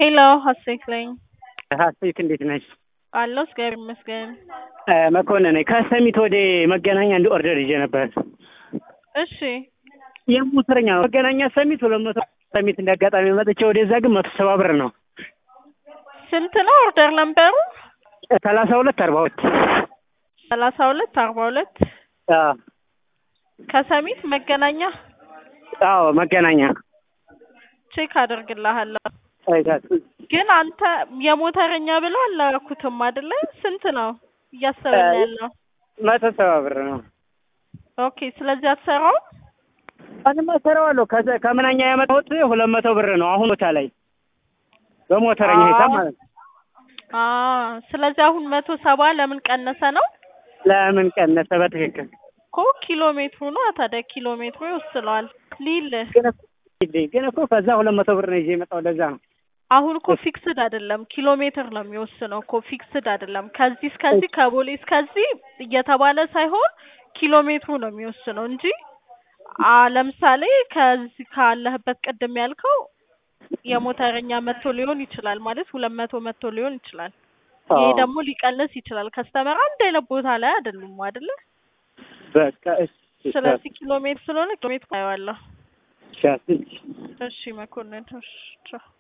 ሄሎ ሀሴት ነኝ። ሀሴት እንዴት ነሽ? አለሁ እግዚአብሔር ይመስገን። መኮንን ነኝ። ከሰሚት ወደ መገናኛ አንድ ኦርደር ይዤ ነበር። እሺ የሞተረኛ ነው። መገናኛ ሰሚት ሁለት መቶ ሰሚት እንደ አጋጣሚ መጥቼ ወደዛ ግን መቶ ሰባ ብር ነው። ስንት ነው ኦርደር ነምበሩ? ሰላሳ ሁለት አርባ ሁለት ሰላሳ ሁለት አርባ ሁለት አዎ ከሰሚት መገናኛ አዎ መገናኛ ቼክ አደርግልሃለሁ። አይታት ግን አንተ የሞተረኛ ብለው አላረኩትም አይደለ? ስንት ነው እያሰበን ያለው? መቶ ሰባ ብር ነው። ኦኬ ስለዚህ አትሰራውም? አንማ እሰራዋለሁ። ከዘ- ከምናኛ ያመጣሁት ሁለት መቶ ብር ነው። አሁን ቦታ ላይ በሞተረኛ ሂሳብ ማለት ነው። አ ስለዚህ አሁን መቶ ሰባ ለምን ቀነሰ ነው? ለምን ቀነሰ? በትክክል እኮ ኪሎ ሜትሩ ነው ታዲያ ኪሎ ሜትሩ ይወስነዋል ሊልህ ግን እኮ ግን እኮ ከዛ ሁለት መቶ ብር ነው ይዤ የመጣው ለዛ ነው። አሁን እኮ ፊክስድ አይደለም ኪሎ ሜትር ነው የሚወስነው እኮ ፊክስድ አይደለም። ከዚህ እስከዚህ ከቦሌ እስከዚህ እየተባለ ሳይሆን ኪሎ ሜትሩ ነው የሚወስነው እንጂ አ ለምሳሌ ከዚህ ካለህበት ቅድም ያልከው የሞተረኛ መቶ ሊሆን ይችላል ማለት ሁለት መቶ መቶ ሊሆን ይችላል። ይሄ አዎ። ደግሞ ሊቀንስ ይችላል። ከስተመር አንድ አይነት ቦታ ላይ አይደሉም አይደለ? በቃ እሺ ስለዚህ ኪሎ ሜትር ስለሆነ ኪሎ ሜትር አየዋለሁ። እሺ፣ እሺ። እሺ መኮንን እሺ ቻው።